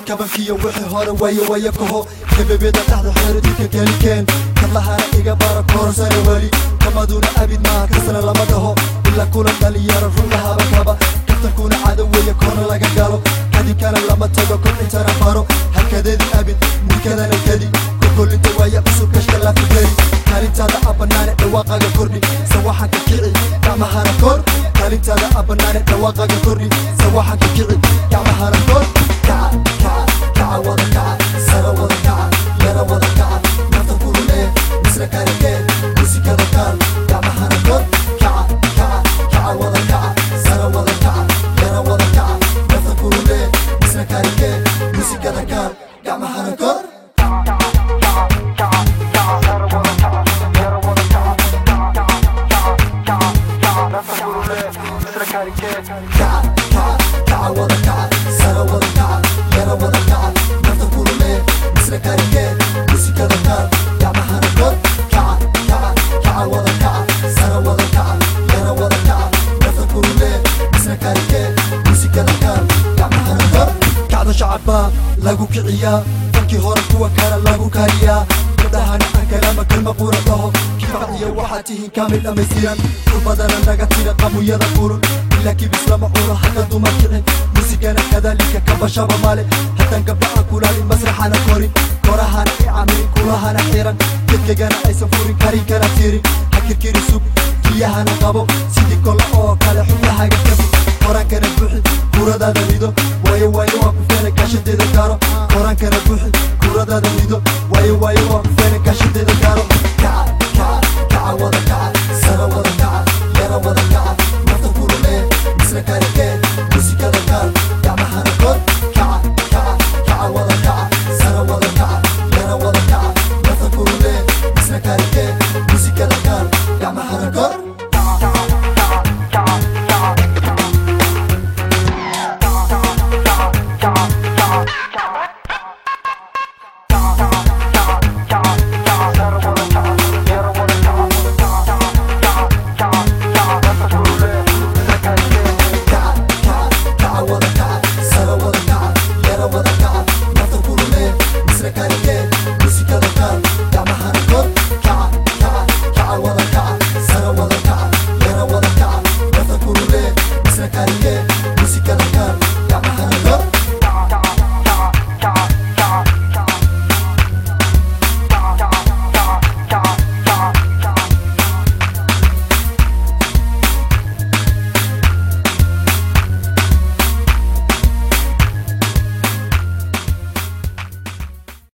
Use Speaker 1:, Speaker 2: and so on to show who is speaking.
Speaker 1: kabankiyo wixii hore wayo wayo kaho kabebeda dhexda xeeradika kelikeen kadlahana iga bara koorasana weli kamaduna abid maa kasna lama dhaho ila kulan dhalinyaro ruuxahaba kaba kaftankuna caado weeye koona laga galo kadinkana lama tago kobcintana baro hakadeedi abid mulkadana kedi kokolinta waaya cusub kashka laafigeli kaalintaada abanaane dhawaaqaga kordhi sawaxanka kici gacmahana kor kaalintaada abanaane dhawaaqaga kordhi sawaxanka kici gacmahana kor kaca kaca kaca wada kaca sara wada kaca yara wada kaca nafta kurulee misna karakee musikada kaal gacmahana kor kaca kaca kaca wada kaca sara wada kaca yara wada kaca nafta kurulee misna karakee musikada kaal gacmahana kor kaca kaca kaca wada kaca sara wada kaca yara wada kaca nafta kurulee misna karakee musikada kaal gacmahana kor kaca kaca kaca wada kaca sara wada kaca yara wada kaca nafta kurulee misna karakee musikada kaal gacmahana kor kacda shacabba lagu kiciyaa fankii hore kuwa kale lagu kariyaa gabdhahana aan kalaama kalma qura dhaho kifaciyo waxaad tihiin kaamil dhammaystiran kurbadana naga tira qamuyada furun ilaa kibis lama cuno haka dumar kicin musigana kadalika kabashaba male haddaan gabdha aan kulaalin masraxana korin korahana i camirin kulahana xiran gedkegana aysan furin karinkana tirin hakirkiri sug kiyahana qabo sidii kolla oo kale xubnahaga kabi qoraankana buuxi kuradaada rido waayo waayo waa ku feela gaashadeeda gaaro qoraankana buuxi kuradaada rido waayo waayo waa ku